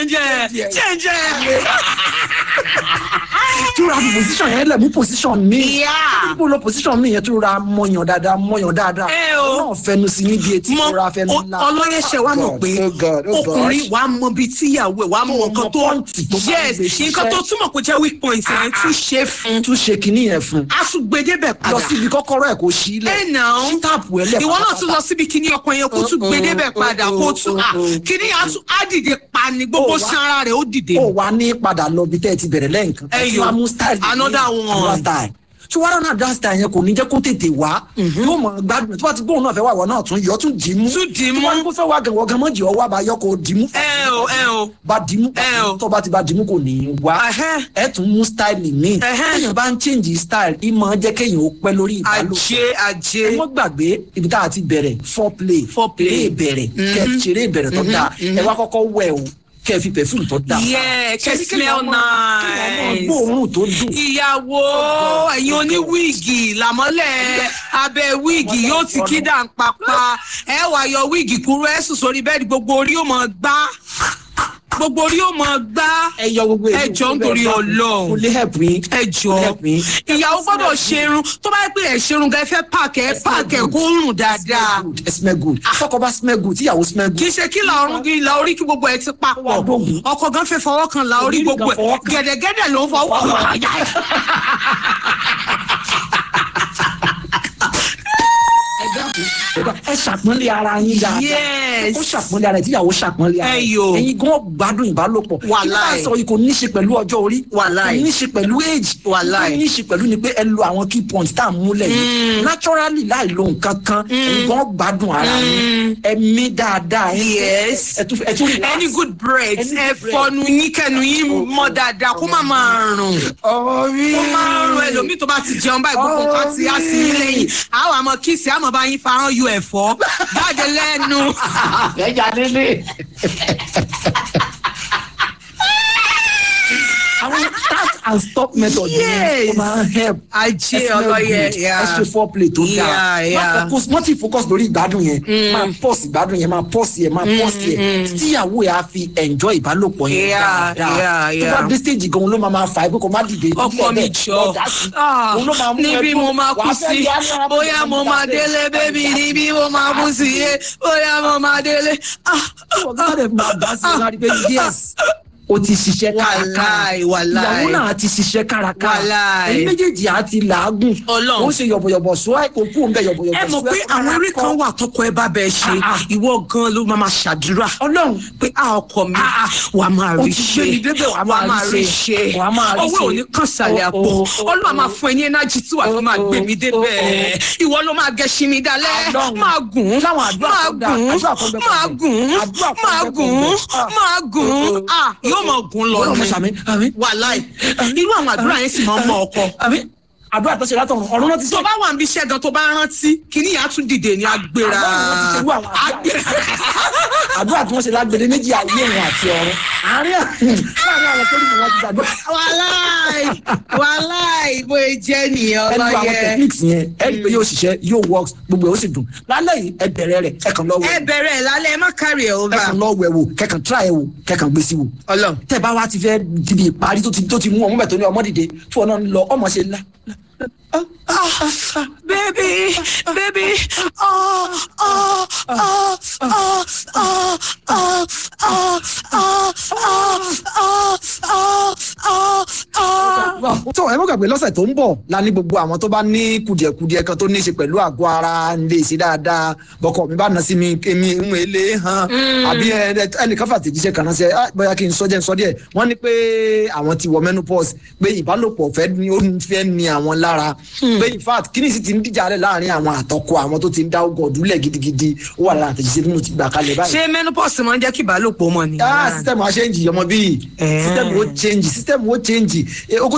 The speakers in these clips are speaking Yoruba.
jẹ́njẹ́ jẹ́njẹ́. túra fi position yẹn lẹ̀ mú position mi Yeah. níbo lọ position mi yẹn túra mọyàn dáadáa mọyàn dáadáa Ẹ o. náà fẹnu sí níbi etí mọ túra fẹnu ńlá ọlọ́yẹ̀ṣẹ̀ wa mọ̀ pé Oh God, oh God. ọkùnrin wa mọ bíi tíyàwó ẹ̀ wa mọ Tó nǹkan mọ tó pọ́ǹtì tó bá ń yes gbé ṣiṣẹ́. nǹkan tó túmọ̀ kó jẹ́ weak point ẹ̀ tún ṣe fún tún ṣe kinní yẹn fún asùgbẹ́dẹ́bẹ̀ lọ padà síbi kọ́kọ́rọ́ ẹ̀ kó ṣí ilẹ̀ ẹ̀ nà ó ṣí táàpù ẹ̀ lẹ̀ ìwọ náà tún lọ síbi kíní ọkàn yẹn kó tún Oh, oh, gbẹdẹ́bẹ̀ oh, padà oh, kó tún oh, à oh. kíní á tún- á dìde pa ni gbogbo Oh, wá. sanra rẹ̀ ó dìde ó wà ní padà lọ bí tẹ́ ẹ ti bẹ̀rẹ̀ lẹ́ǹkan Ẹ tí yo. wàá mú style ní Another one. another style tí wàá rán àdá style yẹn kò ní jẹ́ kó tètè wá yóò mọ̀ gbádùn tí wọ́n ti gbóhùn náà fẹ́ wà wọ́n náà tún yọ tún dì í mú Tún dì í tí mú. wọ́n ní kó fẹ́ wá gẹ̀wọ́ gan mọ́jì ọwọ́ àbáyọ kò dì í mú ẹ o ẹ o bá dì í mú Ẹ o. tó bá ti bá dì í mú kò ní í wá Ẹhẹ́. ẹ tún mú style míì Ẹhẹ́. téèyàn bá ń change style ìmọ̀ jẹ́ kéèyàn ó pẹ́ lórí ìbálòpọ̀ ajé ajé ẹ mọ́ gbàgbé ibi tá a ti bẹ̀rẹ̀ foreplay Foreplay. eré ìbẹ̀rẹ̀ kẹ́ ẹ ṣeré ìbẹ̀rẹ̀ tó dáa ẹ wá kọ́kọ́ wẹ̀ o kẹ́ ẹ fi perfume tó dáa Yeah, kẹ́ Ṣé smell kéèyàn máa- kéèyàn máa nice. gbóòórùn tó dùn ìyàwó ẹ̀yin oníwíìgì làmọ́lẹ̀ abẹ́ wíìgì yóò ti kí dà ń papá ẹ wà yọ wíìgì kúrú ẹ sùn sórí bẹ́ẹ̀dì gbogbo orí ó mọ̀ gbá gbogbo orí ó mọ̀ gbá ẹ yọ gbogbo ẹ jọ̀ọ́ nítorí Ọlọ́run. kò lè help yín ẹ jọ help yín. ìyàwó gbọ́dọ̀ ṣerun tó bá yẹ pé ẹ ṣerun gan ẹ fẹ́ pààkì ẹ pààkì ẹ kó rùn dáadáa Smell good, ẹ smell good tọkọ bá smell good tíyàwó smell kì í good ṣe kí la ọrùn kí la orí kí gbogbo ẹ ti Wà papọ̀ dógùn. ọkọ gan fẹ́ fọwọ́ kan la orí Ògiri gbogbo kan fọwọ́ ẹ kan. gẹ̀dẹ̀gẹ̀dẹ̀ ló ń fọwọ́ ẹ dákun, ẹ dákun, ẹ ṣàpọ́nlé ara yín dáadáa Yes. ó ṣàpọ́nlé ara ẹ tíyàwó ṣàpọ́nlé ara Ẹ yo. ẹ̀yin gan gbádùn ìbálòpọ̀ Wàláì. ìbá sọ yìí kò ní í ṣe pẹ̀lú ọjọ́ orí Wàláì. kò ní í ṣe pẹ̀lú age Wàláì. kò ní í ṣe pẹ̀lú ni pé ẹ lo àwọn key points tá à ń múlẹ̀ yìí naturally láì lo nǹkan kan ẹ̀yin gan gbádùn ara yín ẹ mí dáadáa ẹ Yes. ẹ tún ẹ tún relax. any good bread Any good ẹ bread. fọnu yín kẹnu yín mọ́ dáadáa kó má máa rùn ọ̀rí ó máa ń rún ẹlòmíì tó bá ti jẹun báyìí gbogbo nǹkan ti á sí yín lẹ́yìn àwọn àmọ́ kíìsì àmọ́ bá yín farán yọ ẹ̀fọ́ jáde lẹ́nu. ẹja nílé. àwọn start and stop method Yes. yẹn ó máa ń help. ajé Ẹ smell ọlọ́yẹ good, ẹ ṣe foreplay tó dáa Yeah, yeah. má focus má ti focus lórí ìgbádùn yẹn máa pause ìgbádùn yẹn máa pause yẹn máa pause yẹn tíyàwó yẹn á fi enjoy ìbálòpọ̀ yẹn Yeah, dáadáa yeah, tó yeah. bá dé stage gan ló máa máa fà á pé kò má dìde ọkọ mi jọ Ah, níbi mo máa kú sí bóyá mo máa délé bébí níbi mo máa kú sí yé bóyá mo máa délé. Ah, ọ̀gá rẹ̀ máa bá sí ọ̀gá rẹ̀ pé yes o ti ṣiṣẹ́ kárakára Wàláì, wàláì. ìyàwó náà ti ṣiṣẹ́ kárakára Wàláì. ẹ̀yin méjèèjì á ti làágùn Ọlọ́run. ó ṣe yọ̀bọ̀yọ̀bọ̀ sọ ẹ̀ kò kú òun bẹ̀ yọ̀bọ̀yọ̀bọ̀ ẹ mọ̀ sọ pé ẹ̀ àwọn eré kan wà tọkọ ẹ bá bẹ ṣe Ah, ah. ìwọ gan ló máa máa ṣàdúrà ọlọ́run pé a ọkọ mi Ah, ah. wà á máa Ó rí ti ṣe gbé mi débẹ̀, wà á wà á máa máa rí rí ṣe. ṣe Wà á máa rí ọwọ́ ṣe. ò ní kàn sàlẹ̀ àpò Oh, oh, ọlọ́run á máa fún ẹ ní ẹnájì tí wàá fi máa Oh, gbé oh, mi oh, débẹ̀ ìwọ ló máa gẹṣin mi dalẹ̀ Ọlọ́run. máa gùn Láwọn àdúrà máa tó dáa, gùn àdúrà kan bẹ máa kan bẹ. gùn Àdúrà kan máa bẹ kan gùn bẹ. Ah. máa gùn ah yóò máa gùn lọ Ọlọ́run ni ṣàmì àmì wàláì irú àwọn àdúrà yẹn sì máa ń mọ ọkọ àmì àdúrà tó ṣe látọ̀run ọ̀run náà ti tó ṣe bá wà níbi iṣẹ́ gan tó bá rántí kìíní yà á tún dìde ní agbèrà Àlọ́ ni wọ́n ti ṣerú àwọn àdúrà. agbèrà. àdúrà tí wọ́n ṣe lágbèdè méjì ayé òun àti ọ̀run àárín láàrin àwọn tó dìbò wọn ti gbàdúrà wàláì wàláì bó e jẹ́ nìyẹn ẹnu àwọn ọlọ́yẹ. techniques yẹn ẹ rí i pé yóò ṣiṣẹ́ yóò work gbogbo ẹ̀ ó sì dùn lálẹ́ yìí ẹ bẹ̀rẹ̀ rẹ̀ ẹ kàn lọ ẹ wẹ̀ bẹ̀rẹ̀ lálẹ́ ẹ má kárí ẹ̀ ẹ over. kàn lọ wẹ̀ wò kẹkàn try ẹ wò kẹkàn gbé sí wò ọlọ́run. tẹ bá wa ti fẹ́ dibi ìparí tó ti tó ti mú ọmọ bẹ̀ tó ní ọmọ dìde tí wọn náà ń lọ ọmọ ṣe la baby baby oh oh oh oh oh oh oh oh oh oh oh oh. tó ẹ mọ̀ gbàgbé lọ́sẹ̀ tó ń bọ̀ la ní gbogbo àwọn tó bá ní kùdìẹ̀kùdìẹ̀ kan tó ní í ṣe pẹ̀lú àgọ́ ara ń lè ṣe dáadáa bọ́kọ̀ mi bá nà sí mi èmi ń èlé hàn àbí ẹ- ẹ- ẹnìkan fàtẹ̀jíṣẹ́ kan náà ṣe "Ah, bóyá kí n sọ jẹ́ n sọ díẹ̀ wọ́n ní pé àwọn ti wọ menopause pé ìbálòpọ̀ fẹ́ ní ó ń fẹ́ ní àwọn lára pé in fact kí ni sì ti ń díjà rẹ̀ láàrin àwọn àtọkọ àwọn tó ti ń dá ọgọ̀dúnlẹ̀ gidigidi ó wà lára àtẹ̀jíṣẹ́ bí mo ti gbà kalẹ̀ báyìí ṣé menopause máa ń jẹ́ kí ìbálòpọ̀ mọ̀ ni. ah system a change ọmọ bíi Eh. system wo change system wo change Eh, ogún téèyàn ti ń gbé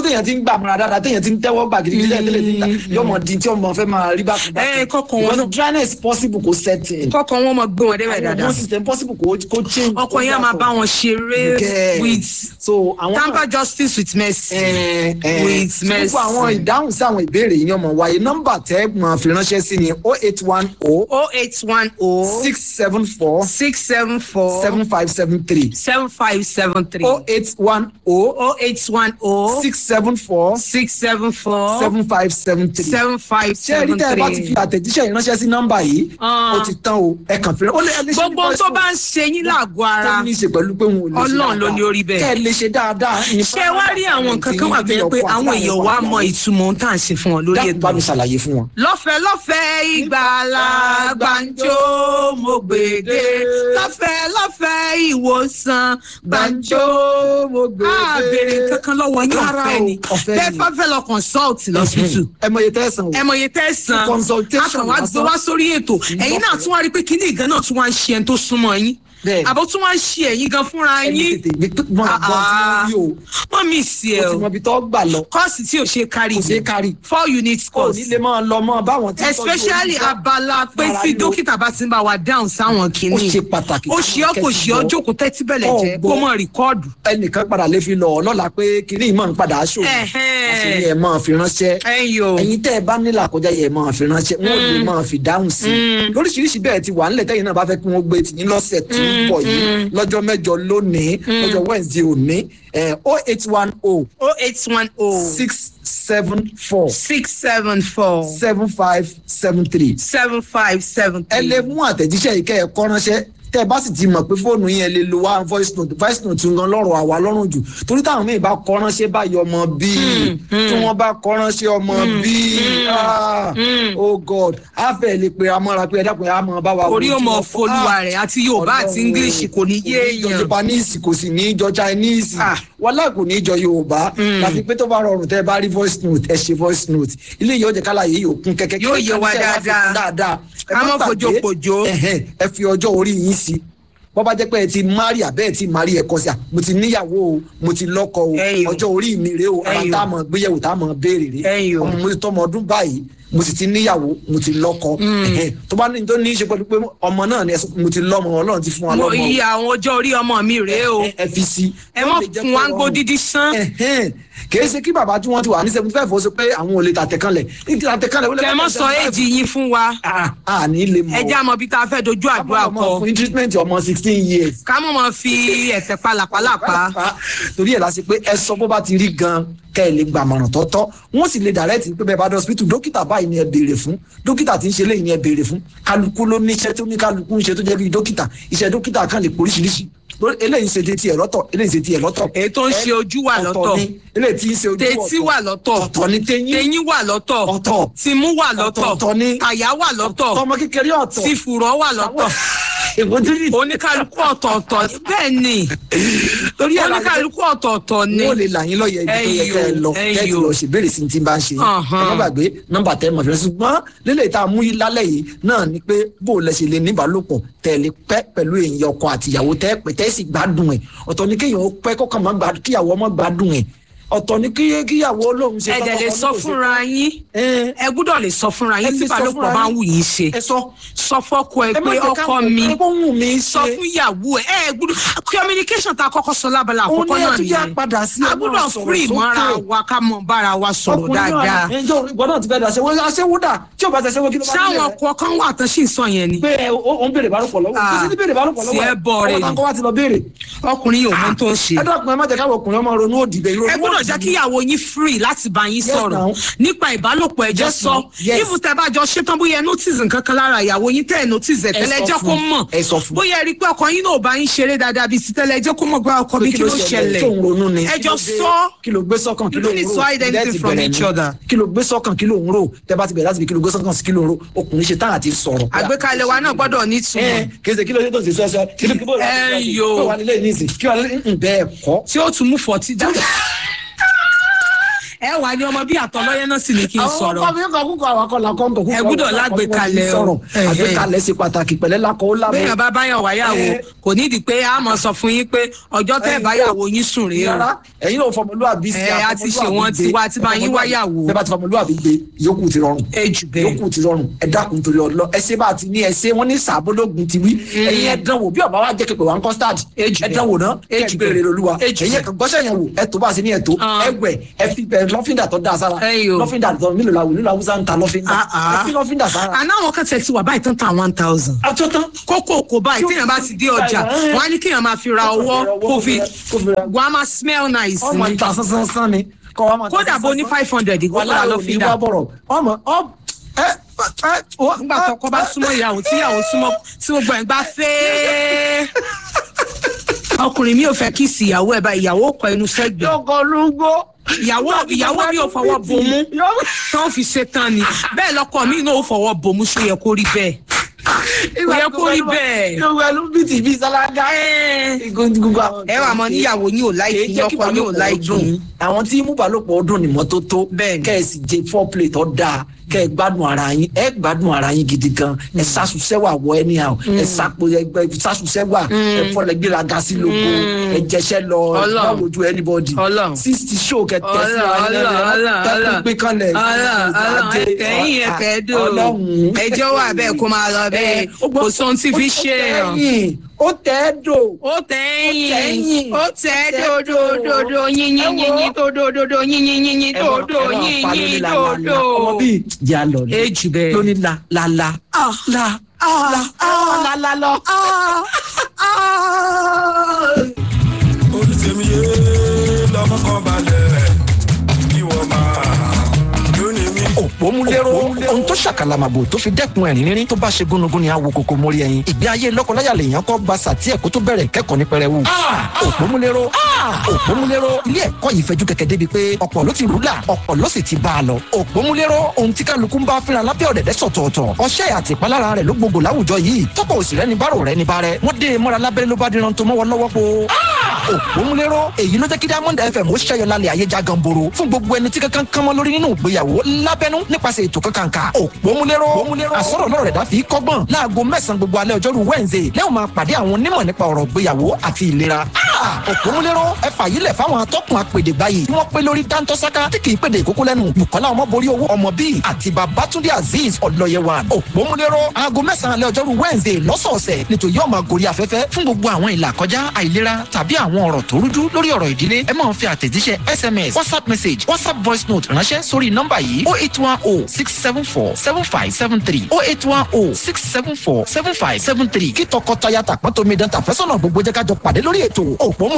gbà múra dáadáa téèyàn ti ń tẹ́wọ́ gbà gidigidi tẹ́lẹ̀ níta yóò mọ̀ di tí ọmọ fẹ́ máa rí bákan bákan. Ẹ, kọ́kọ́ wọn náà. Because dryness possible kò setting. kọ́kọ́ wọn mọ gbé wọn débẹ̀ dáadáa Hormone system possible kò kò change. ọkọ yẹn á máa bá wọn ṣeré Yes. with so àwọn tamper justice with mercy. Eh, eh, With mercy. gbogbo àwọn ìdáhùn sí àwọn ìbéèrè yìí ni ọmọ wáyé nọ́mbà tẹ́ máa fi ránṣẹ́ sí ni oh eight one oh oh eight one oh six seven four six seven four seven five seven three seven five seven three oh eight one oh oh eight one oh six seven four six seven four seven five seven three. seven five ṣé ẹni seven tẹ́ ẹ bá ti fi three. àtẹ̀jíṣẹ́ ìránṣẹ́ sí nọ́mbà yìí Ah. ó ti tán o ẹ kàn fi ó lè ẹ lè ṣe ní gbogbo voice tó note bá ń ṣe yín lágọ̀ọ́ tó ara ní í ṣe pẹ̀lú pé wọn ò lè ṣe Ọlọ́run ló ní dáadáa. orí bẹ́ẹ̀. kẹ́ ẹ lè ṣe dáadáa ní ṣé wá rí àwọn nǹkan kan wà tó yẹ pé àwọn èèyàn wá mọ ìtumọ̀ ohun tá à ń ṣe fún wọn lórí dákun ètò bá mi ṣàlàyé fún wọn. lọ́fẹ̀ẹ́ lọ́fẹ̀ẹ́ ìgbàlà gbàǹjo mo gbèdé lọ́fẹ̀ẹ́ lọ́fẹ̀ẹ́ ìwòsàn gbàǹjo mo gbé a béèrè kankan lọ́wọ́ yín Rárá ọ̀fẹ́ o, ni ọ̀fẹ́ bẹ́ẹ̀ ni. bá fẹ́ lọ consult lọ́sítù ẹ mọ iye tẹ́sán o. ẹ mọ iye tẹ́sán Consultation akàn wá gbé lásán. wá sórí ètò ẹ̀yin náà tún wá rí i pé kíní ìgan náà tún wá ń ṣe ẹni tó súnmọ́ yín Bẹ́ẹ̀. àbọ̀ tún wá ń ṣe ẹ̀yin gan fúnra ẹni yín tètè gbé mọ àgbọn tí wọn rí o wọ́n mí sí ẹ o ti o mọ ibi tó gbà lọ kọ́ọ̀sì tí ò ṣe kárí kò ṣeé kárí four units o course ní lè máa lọ mọ báwọn tí ń tọ́jú especially orí- abala pé Ara tí ríro. dókítà bá ti ń bá wa dáhùn sáwọn ó kìíní ṣe pàtàkì ó ṣe ọ́ kò ṣe ọ́ jókòó tẹ́tí bẹ̀lẹ̀ Ọ̀ jẹ́ gbọ́. kó mọ̀ rìkọ́ọ̀dù. ẹnìkan padà lè fi lọ ọ lọ́la pé kinní ìmọ̀ ń padà aṣọ Ẹ̀hẹ́n. àṣírí ẹ̀ máa fi ránṣẹ́ ẹ̀yin o ẹ̀yin tẹ́ ẹ bá nílà kọjá yẹ máa fi ránṣẹ́ wọn ò lè máa fi dáhùn sí i lóríṣiríṣi bẹ́ẹ̀ ti wà nílẹ̀ tẹ́yìn náà bá fẹ́ kí wọ́n gbé tì ní lọ́sẹ̀ tó ń bọ̀ yìí lọ́jọ́ mẹ́jọ lónìí lọ́jọ́ Wednesday òní oh eight one oh oh eight one oh six seven four six seven four seven five seven three seven five seven ẹ three. lè mú àtẹ̀jíṣẹ́ yìí kẹ́ ẹ kọ́ ránṣẹ́ tẹ́ ẹ bá sì ti mọ̀ pé fóònù yẹn lè lo one voice note voice note gan lọ́rọ̀ àwa lọ́rùn jù torí táwọn míì bá kọ́ ránṣẹ́ báyìí ọmọ bíi tí wọ́n bá kọ́ ránṣẹ́ ọmọ bíi ah, oh god á fẹ́ lè pe amọ́ra pé ẹ dákun ẹ á mọ bá wa. orí wo ó tí mọ wọ́n fọ́. folúwa rẹ̀ àti yorùbá àti Ọlọ́run english kò ní yé kò ní jọ èèyàn. japanese kò sì ní jọ chinese Ah. wàhálà kò ní jọ yorùbá láti pé tó bá rọrùn tẹ́ ẹ bá rí voice note ẹ ṣe voice note ilé yìí ó jẹ́ kálá yìí yóò kún kẹ́kẹ́ Yóò yé wa kẹ́kẹ́ kẹ́ ẹ wá fi dáadáa. kún dáadáa Ẹ Ká má má gbàgbé, fojòpòjò. ẹ̀hẹ́n, ẹ fi ọjọ́ orí yín sí bọ́ bá jẹ́ pé ẹ ti mari àbẹ́ ẹ ti mari ẹ kọ́ sí à mo ti níyàwó o mo ti lọ́kọ o Ẹ̀yin o. ọjọ́ orí mi rèé o ara Ẹ̀yin o. tá a mọ̀ gbéyẹ̀wò tá a mọ̀ béèrè rèé Ẹ̀yin o. ọmọ mo ti tọ́mọ ọdún báyìí mo sì ti níyàwó mo ti lọ́kọ ẹ̀hẹ́n, tó bá ní tó ní í ṣe pẹ̀lú pé ọmọ náà ni ẹ sọ pé mo ti lọ́mọ ọlọ́run ti fún wa mo lọ́mọ iye àwọn ọjọ́ orí ọmọ mi rèé o ẹ ẹ fi sí. ẹ mọ̀ fún wa ń gbó dídí sán. Ẹ̀hẹ́n. kìí ṣe kí bàbá tí wọ́n ti wà ní seventy five ó sọ pé àwọn ò lè tàtẹ̀kànlẹ̀ ní ti tàtẹ̀kànlẹ̀ wọlé. kẹ mọ sọ èjì yín fún wa a ní lè mọ̀ ẹ já mọ bí tá a fẹ́ dojú àdúrà ọmọ kọ fún treatment ọmọ sixteen years. ká mọ̀ mọ́ fi ẹ̀fẹ̀ palàpalàpa. torí ẹ̀ la ṣe pé ẹ sọ bó bá ti rí gan kẹ́ ẹ lè gbàmọ̀ràn tọ́tọ́ wọ́n sì lè direct pé bẹ́ẹ̀ bá dé hospital dókítà báyìí ni ẹ béèrè fún dókítà tí ń ṣe léyìn ni ẹ béèrè fún kálukú ló ní iṣẹ́ tó ní kálukú ń ṣe tó jẹ́ bí dókítà iṣẹ́ dókítà kan lè poríṣiríṣi lórí eléyìí ń ṣe tiẹ̀ lọ́tọ̀ eléyìí ń ṣe tiẹ̀ lọ́tọ̀ èyí tó ń ṣe ojú wà ọ̀tọ̀ lọ́tọ̀ ni eléyìí tí ń ṣe ojú tètí wà lọ́tọ̀ ọ̀tọ̀ ni teyín teyín wà lọ́tọ̀ ọ̀tọ̀ tìmú wà lọ́tọ̀ Ọ̀tọ̀ ni. kàyà wà lọ́tọ̀ ọmọ kékeré ọ̀tọ̀ tìfùrọ̀ wà lọ́tọ̀ èwo tí ní. oníkálukú ọ̀tọ̀ọ̀tọ̀ bẹ́ẹ̀ ni torí ẹ̀ la oníkálukú ọ̀tọ̀ọ̀tọ̀ ni wọ́n lè là yín lọ́yẹ̀ ibi tó yẹ kẹ́ ẹ lọ Ẹyọ, kẹ́ ẹ ti ẹyọ. lọ ṣèbéèrè sí ti bá ń ṣe yín ẹ Ọ̀hán. má gbàgbé nọ́mbà tẹ́ ẹ mọ̀ fẹ́rẹ́ ṣùgbọ́n lélẹ̀ tá a mú yín lálẹ́ yìí náà ni pé bó o lẹ ṣe lè níbàálòpọ̀ tẹ́ ẹ lè pẹ́ pẹ̀lú èèyàn ọkọ àtìyàwó tẹ́ ẹ pẹ́ tẹ́ ẹ sì gbádùn ẹ̀ ọ̀tọ̀ ni kéèyàn ó pẹ́ kọ́kàn má gbádùn kíyàwó ọmọ gbádùn ẹ̀ ọ̀tọ̀ ni kíyè- kíyàwó lóhun ṣe ẹ dẹ̀ lè tọ́kọ sọ náà ò ṣe fúnra yín Ẹ. ẹ gbúdọ̀ lè sọ fúnra Ẹ yín lè tí sọ balùwẹ̀ fúnra bá ń yín. wù yín ṣe ẹ sọ sọ fọ́kọ ẹ ẹ má pé jẹ́ ọkọ káwọn mi ọkọ wù mí sọ ṣe. fún ìyàwó ẹ ẹ gbúdọ̀ communication tá a kọ́kọ́ sọ lábala Òun àkọ́kọ́ ni ẹ náà tún jẹ́ nìyẹn padà sí a ẹ máa gbúdọ̀ sọ̀rọ̀ free sókè. mọ́ra wa ká mọ̀ bára wa sọ̀rọ̀ dáadáa ẹjọ́ ìgbọ́ náà ti fẹ́ dà ṣẹ́wó aṣẹ́wó dà tí ò bá ṣe ṣẹ́wó kí ló bá sáwọn nílẹ̀ rẹ̀? ọkọ kan wà tán sì ń sọ yẹn ni pé ẹ ó ń béèrè ìbálòpọ̀ lọ́wọ́ kò sí ní béèrè ìbálòpọ̀ lọ́wọ́ tiẹ̀ bọ̀ rẹ̀ ọmọ ni. táwọn kọ́ wá ti lọ béèrè. ọkùnrin yóò mọ tó ń ṣe ẹ dọ́kun ẹ má jẹ́ káwọn ọkùnrin ọmọ ronú òdì bẹ́ẹ̀ ìrònú ẹ gbọ́dọ̀ òdì jẹ́ ni. kí ìyàwó yín free láti bá yín Yes, sọ̀rọ̀ now. nípa ìbálòpọ̀ ẹjọ́ Yes, sọ now. Yes. even tẹ́ bá jọ ṣetán bóyá ẹ notice nǹkan kan lára ìyàwó yín tẹ́ ẹ notice ẹ̀ Ẹ tẹ́lẹ̀ sọ jẹ́ fún kó un. mọ̀ Ẹ sọ fún un. bóyá ẹ rí i pé ọkọ yín náà ò bá yín ṣeré dáadáa bíi ti tẹ́lẹ̀ jẹ́ kó mọ̀ pé ọkọ mi kí ló ṣẹlẹ̀ tó ń ronú ni ẹ Kí jọ ló dé? sọ kí ló gbé sọ́kàn kí You ló don't ń need rò to hide anything Ilé ti from bẹ̀rẹ̀ each ni. other. kí ló gbé sọ́kàn kí ló ń rò tẹ́ bá ti bẹ̀rẹ̀ láti fi kí ló gbé sọ́kàn sí kí ló ń rò ọkùnrin ṣe tán àti sọ̀rọ̀. àgbékalẹ̀ wa náà gbọ́dọ̀ nítumọ̀ ẹ kì í ṣe kí ló ṣe tó ṣe sọ́ọ́sọ́ kí ló kí bó Ẹ yo. wà nílé nísìn kí wà nílé bẹ́ẹ̀ kọ́ tí ó tún mú fọtí jáde ẹ wà ní ọmọ bí àtọlọ́yẹ náà sì ní kí n àwọn sọ̀rọ̀ ọkọ mi kọ kúkọ àwọn akọlà kọ nkọ kúkọ Ẹ gbúdọ̀ lágbèkalẹ̀ o. sọ̀rọ̀ Ẹ, ẹ. àgbékalẹ̀ ṣe pàtàkì pẹ̀lẹ́ lakọ ó lábẹ́ bẹ́ẹ̀ bá báyọ̀ wáyàwó Ẹ. kò nídìí pé a mọ̀ sọ fún yín pé ọjọ́ tẹ́ báyàwó yín sùn rèé o rárá ẹ̀yin náà fọmọlúwàbí sí Ẹ, a ti ṣe wọ́n ti wá, ti bá yín wáyàwó. bẹ́ẹ̀ bá ti fọmọlúwàbí gbé yòókù ti rọrùn ẹ jù bẹ́ẹ̀ yòókù ti rọrùn ẹ dákun torí ọlọ ẹsẹ bá ti ní ẹsẹ wọn ní sàbólógún ti wí ẹ̀yin ẹ dánwò bí ọba wa jẹ kékeré wa ń custard Ejù ẹ bẹ́ẹ̀. dánwò náà ẹ Ejù gbére bẹ́ẹ̀. lolúwa Ejù ẹ̀yin bẹ́ẹ̀. kan gbọ́sẹ̀ yẹn wò ẹ tó bá a ṣe ní ẹ̀tọ́ Ah. ẹ wẹ̀ ẹ fi bẹ lọ́fíńdà tó dáa sára Ẹyọ. lọ́fíńdà tó nílò làwọn nílò àwùjọ ń ta lọ́fíńdà Ah, ah. ẹ fi lọ́fíńdà sára. àná àwọn kan tẹ̀ sí wà báyìí tán ta one thousand àtúntàn kókó kò báyìí téèyàn bá ti dé ọjà wọn á ní kéèyàn máa fi ra ọwọ́ kó fi wọn á máa smell nice ọmọ ni ìta sánsán sán ni kọ́ wa máa ta kódà bó ní sánsán. five hundred ìgbọ́dọ̀ wàhálà lọ òní fi wá dà bọ̀rọ̀ ọmọ ọ ẹ ẹ ọ nígbà tó kọ́ bá súnmọ́ ìyàwó tí ìyàwó súnmọ́ tí gbogbo ẹ̀ ń gbá fẹ́ẹ́ ọkùnrin mi ò fẹ́ kí sí ìyàwó ẹ̀ bá ìyàwó kọ inú sẹ́gbẹ̀ẹ́ yọkọ lúgbó. ìyàwó ìyàwó mi ò fọwọ́ bomú tán fi ṣe tán ni bẹ́ẹ̀ lọ́kọ mi náà ò fọwọ́ bomú ṣó yẹ kó rí bẹ́ẹ̀ kò yẹ kó rí bẹ́ẹ̀. yóò wẹ̀lú bìtì bíi sálágà. gbogbo àwọn. ẹ wà mọ níyàwó yín ò láìkì yín ọkọ yín ò láìkì yín. àwọn tí mú balùpọ̀ ọdún ni mọ́tótó Bẹ́ẹ̀ni. kẹ́ẹ̀sì jẹ four plate ọ̀dà kẹ́ ẹ gbádùn ara yín ẹ gbádùn ara yín gidi gan ẹ sásùsẹ́wà wọ ẹ ní àwọn ẹ sápò ẹgbẹ́ sásùsẹ́wà ẹ fọlẹ̀ gbéraga sí lóko ẹ jẹsẹ́ lọ ẹ Ọlọ́run. má wojú anybody Ọlọ́run. sixty show kẹ tẹ̀sí Ọlọ́run, Ọlọ́run, Ọlọ́run, tẹ́kùn pé kanlẹ̀ Ọlọ́run, Ọlọ́run, ẹ̀kẹ́yìn ẹ̀kẹ́dò ọlọ́run ẹjọ́ wà bẹ́ẹ̀ kó máa lọ bẹ́ẹ̀ kò sóhun tí fi ṣe èèyàn. ó tẹ́ ẹ́ dò. ó tẹ́yìn tẹ́yìn. ó tẹ́ dòdòdòdò yínyín yínyín tó dòdòdò yínyín yínyín tó dò yínyín tó dò. ọmọ bíi jà lọ ni èjì bẹ́ẹ̀. lóní la la la la la la la lọ. olùsèmíye lọmọ kan balẹ̀ ìwọ máa lónìí mi. òpómúléró ohun tó ṣàkàlàmàgbò tó fi dẹ́kun ẹ̀rín rírín tó bá ṣe gúnugún ni àwo kòkó mórí ẹyin ìgbé ayé lọ́kọláya lèèyàn kọ́ gba sàtí ẹ̀kọ́ tó bẹ̀rẹ̀ kẹ́kọ̀ọ́ ní pẹrẹwu. òpómúléró òpómúléró ilé ẹ̀kọ́ yìí fẹjú kẹ̀kẹ́ débi pé ọ̀pọ̀ ló ti rúlà ọ̀pọ̀ ló sì ti bá a lọ. òpómúléró ohun tí kálukú ń bá fínra lábẹ́ ọ̀dẹ̀dẹ̀ sọ̀tọ̀ọ̀tọ̀ ọṣẹ́ àti ìpalára rẹ̀ ló gbogbo láwùjọ yìí tọ́pọ̀ òsì rẹ̀ ní bárò rẹ̀ ní bárẹ̀ wọ́n dé e mọ́ra lábẹ́rẹ́ ló bá díran tó mọ́wọ́ lọ́wọ́ po. òpómúléró èyí ló jẹ́ kí diamond fm ó ṣẹ́yọ lálẹ́ ayé já ganboro fún gbogbo ẹni tí kankan kan mọ́ lórí nínú ìgbéyàwó lábẹ́nú nípasẹ̀ ètò kankanka òpómúléró àsọ̀rọ̀ lọ́rọ̀ rẹ̀ dá fi kọ́gbọ́n láago mẹ́sàn-án gbogbo alẹ́ ọjọ́rú wednesday lẹ́wọ̀n máa pàdé àwọn onímọ̀ nípa ọ̀rọ̀ ìgbéyàwó àti ìlera òpómúléró ẹ fàyílẹ̀ fáwọn atọ́kùn apèdè báyìí tí wọ́n pé lórí dáńtọ́sáká tí kì í pèdè ìkókó lẹ́nu bukola ọmọborí owó ọmọ bíi àti babatunde azeez ọlọ́yẹwàn òpómúléró aago mẹ́sàn-án alẹ́ ọjọ́rú wednesday lọ́sọ̀ọ̀sẹ̀ nítorí yóò máa gorí afẹ́fẹ́ fún gbogbo àwọn ìlà kọjá àìlera tàbí àwọn ọ̀rọ̀ tó rújú lórí ọ̀rọ̀ ìdílé ẹ máa fi àtẹ̀jíṣẹ́ sms whatsapp message whatsapp voice note ránṣẹ́ sórí nọ́mbà yìí oh eight one oh six seven four seven five seven three oh eight one oh six seven four seven five seven three kí tọkọtaya tàpọ́ntomidan tàfẹ́sọ̀nà gbogbo jẹ́ ká jọ pàdé lórí ètò òpómú